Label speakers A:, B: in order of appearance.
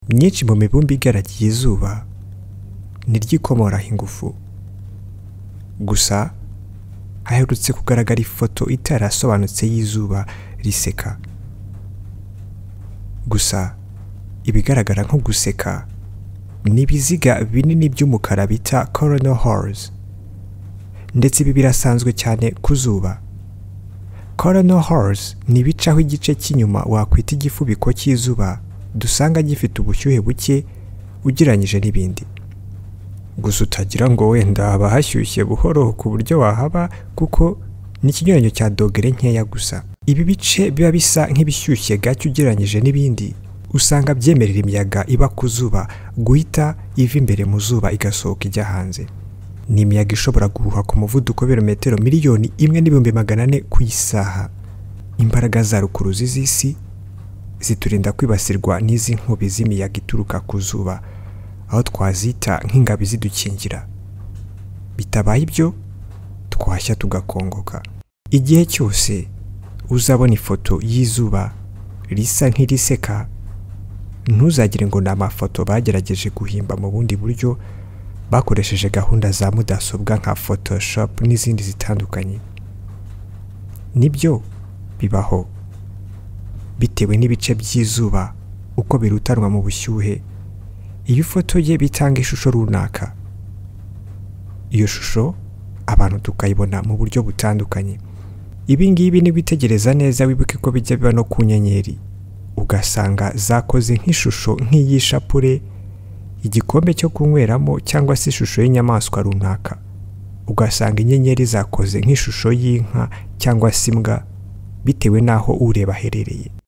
A: myinshi mu mibumbe igaragiye izuba niryo ikomoraho ingufu gusa haherutse kugaragara ifoto itarasobanutse y'izuba riseka gusa ibigaragara nko guseka ni ibiziga binini by'umukara bita coronal holes ndetse ibi birasanzwe cyane ku zuba coronal holes ni ibicaho igice cy'inyuma wakwita igifubiko cy'izuba dusanga gifite ubushyuhe buke ugereranyije n'ibindi gusa utagira ngo wenda haba hashyushye buhoro ku buryo wahaba kuko ni ikinyuranyo cya dogere nkeya gusa ibi bice biba bisa nk'ibishyushye gake ugereranyije n'ibindi usanga byemerera imiyaga iba ku zuba guhita iva imbere mu zuba igasohoka ijya hanze ni imiyaga ishobora guhuha ku muvuduko w'ibirometero miliyoni imwe n'ibihumbi magana ane ku isaha imbaraga za rukuruzi z'isi ziturinda kwibasirwa n'izi nkubi z'imiyaga ituruka ku zuba aho twazita nk'ingabi zidukingira bitabaye ibyo twashya tugakongoka igihe cyose uzabona ifoto y'izuba risa nk'iriseka ntuzagire ngo ni amafoto bagerageje guhimba mu bundi buryo bakoresheje gahunda za mudasobwa nka photoshop n'izindi zitandukanye nibyo bibaho bitewe n'ibice by'izuba uko birutanwa mu bushyuhe iyo ifoto ye bitanga ishusho runaka iyo shusho abantu tukayibona mu buryo butandukanye ibi ngibi nibitegereza neza wibuke ko bijya biba no ku nyenyeri ugasanga zakoze nk'ishusho nk'iy'ishapure igikombe cyo kunyweramo cyangwa se ishusho y'inyamaswa runaka ugasanga inyenyeri zakoze nk'ishusho y'inka cyangwa se imbwa bitewe n'aho ureba aherereye